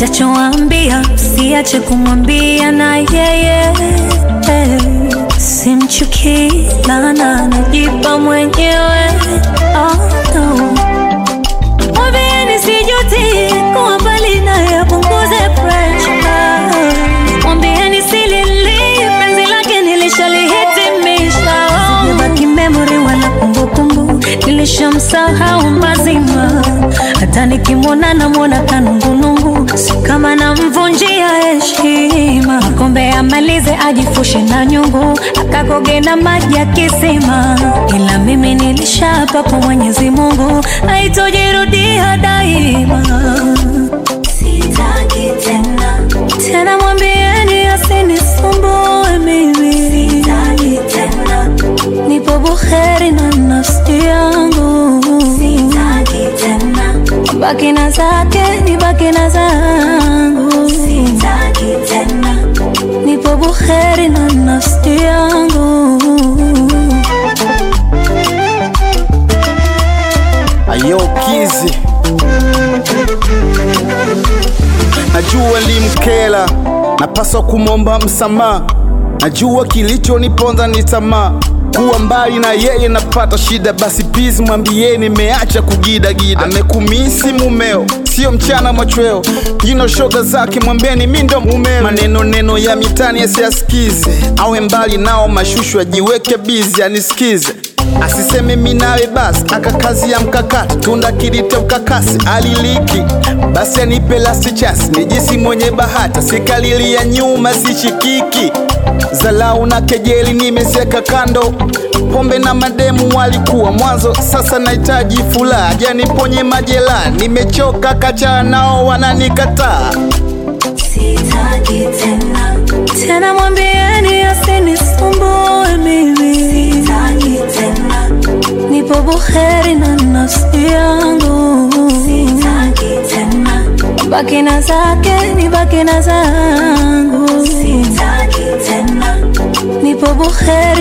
nitachoambia siache kumwambia na yeye simchukii lana najipa mwenyewe oh, no. Mwambieni sijuti kuwa mbali naye apunguze pressure. Mwambieni silili penzi lake nilishalihitimisha. Sijabaki memory wala kumbukumbu, nilishamsahau mazima. Hata nikimwona namwona kanungunungu, si kama namvunjia heshima. Kombe amalize ajifushe na nyungu, akakoge na maji ya kisima. Ila mimi nilishapa kwa Mwenyezi Mungu, haitojirudia daima. Sitaki tena tena, mwambieni asinisumbue mimi. Sitaki tena, nipo buheri na nafsi yangu. Sitaki tena, baki na zake, nibaki na zangu. Sitaki tena, nipo buheri na nafsi yangu. Ayo Kizi, najua limkela, napaswa kumwomba msamaha. Najua kilichoniponza ni tamaa, kuwa mbali na yeye napata shida. Basi please mwambieni nimeacha kugidagida. Amekumisi mumeo, sio mchana machweo, jino shoga zake mwambieni mi ndo mumeo. Maneno neno ya mitani asiyasikize, awe mbali nao mashushu, ajiweke bizi anisikize asiseme mi nawe basi, akakazi ya mkakati tunda kilite ukakasi aliliki basi anipe lasti chasi nijisi mwenye bahati sikalilia nyuma sishikiki zalau na kejeli nimezeka kando pombe na mademu walikuwa mwanzo sasa nahitaji furaha janiponye majela nimechoka kacha nao wananikataa Sitaki tena tena, mwambieni asinisumbue mimi. Sitaki tena, nipo buheri na nafsi yangu. Sitaki tena, baki na zake, nibaki na zangu. Sitaki tena, nipo buheri